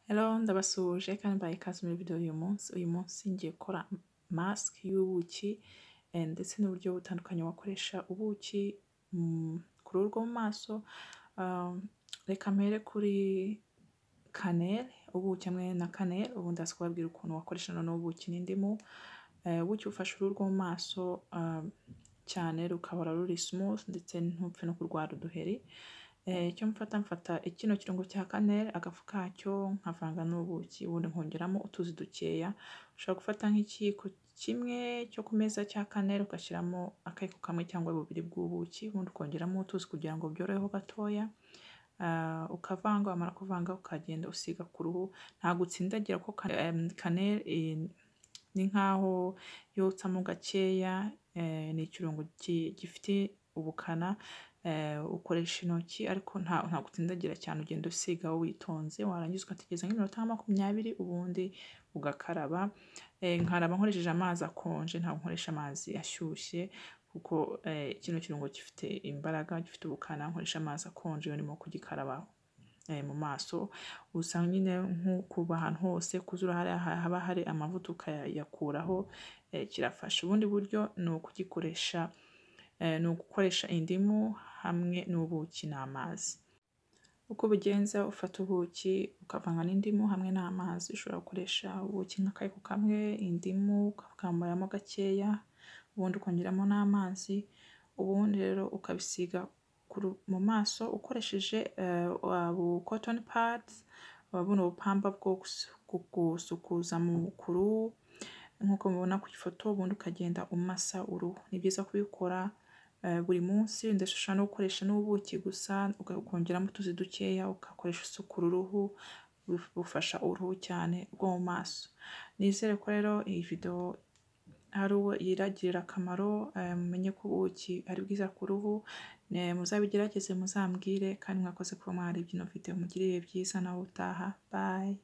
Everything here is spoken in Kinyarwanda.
Hello ndabasuhuje kandi mbahaye ikaze muri video y'uyu munsi, uyu munsi ngiye gukora mask y'ubuki ndetse n'uburyo butandukanye wakoresha ubuki ku ruhu rwo mu maso, reka mpere kuri kaneri, ubuki hamwe na kaneri, ubu ndaza kubabwira ukuntu wakoresha noneho ubuki n'indimu, ubuki bufasha uruhu rwo mu maso cyane rugahora ruri smooth ndetse ntupfe no kurwara uduheri, icyo mfata mfata kino kirungo cya kaneri, agafu kacyo nkavanga n'ubuki, ubundi nkongeramo utuzi dukeya, ushobora gufata nk'ikiyiko kimwe cyo ku meza cya kaneri ugashyiramo akayiko kamwe cyangwa bubiri bw'ubuki, ubundi ukongeramo utuzi kugira ngo byoroheho gatoya, ukavanga wamara kuvanga ukagenda usiga ku ruhu, ntabwo utsindagira kuko kaneri ni nkaho yotsamo gakeya, ni ikirungo gifite ubukana, ukoresha intoki ariko ntabwo utsindagira cyane, ugenda usigaho witonze, warangiza ugategereza nk'iminota nka makumyabiri ubundi ugakaraba, nkaraba nkoresheje amazi akonje ntabwo nkoresha amazi ashyushye kuko kino kirungo gifite imbaraga, gifite ubukana, nkoresha amazi akonje iyo ndimo kugikaraba mu maso, gusa nyine kuva ahantu hose ku zuru haba hari amavuta ukayakuraho kirafasha, ubundi buryo ni ukugikoresha, ni ugukoresha indimu hamwe n'ubuki n'amazi, uko ubigenza ufata ubuki ukavanga n'indimu hamwe n'amazi, ushobora gukoresha ubuki nk'akayiko kamwe, indimu ukakamuramo gakeya, ubundi ukongeramo n'amazi, ubundi rero ukabisiga mu maso ukoresheje bu cotton pads, buno bupamba bwo gusukuza ku ruhu nk'uko mubibona ku ifoto, ubundi ukagenda umasa uruhu, ni byiza kubikora buri munsi, ndetse ushobora no gukoresha n'ubuki gusa ukongeramo utuzi dukeya, ugakoresha usukura uruhu, bufasha uruhu cyane rwo mu maso, nizere ko rero iyi video hari uwo iragirira akamaro, mumenye ko ubuki ari bwiza ku ruhu, muzabigerageze muzambwire kandi mwakoze kuba mwareba ino video, mugire ibihe byiza nawe utaha, bye.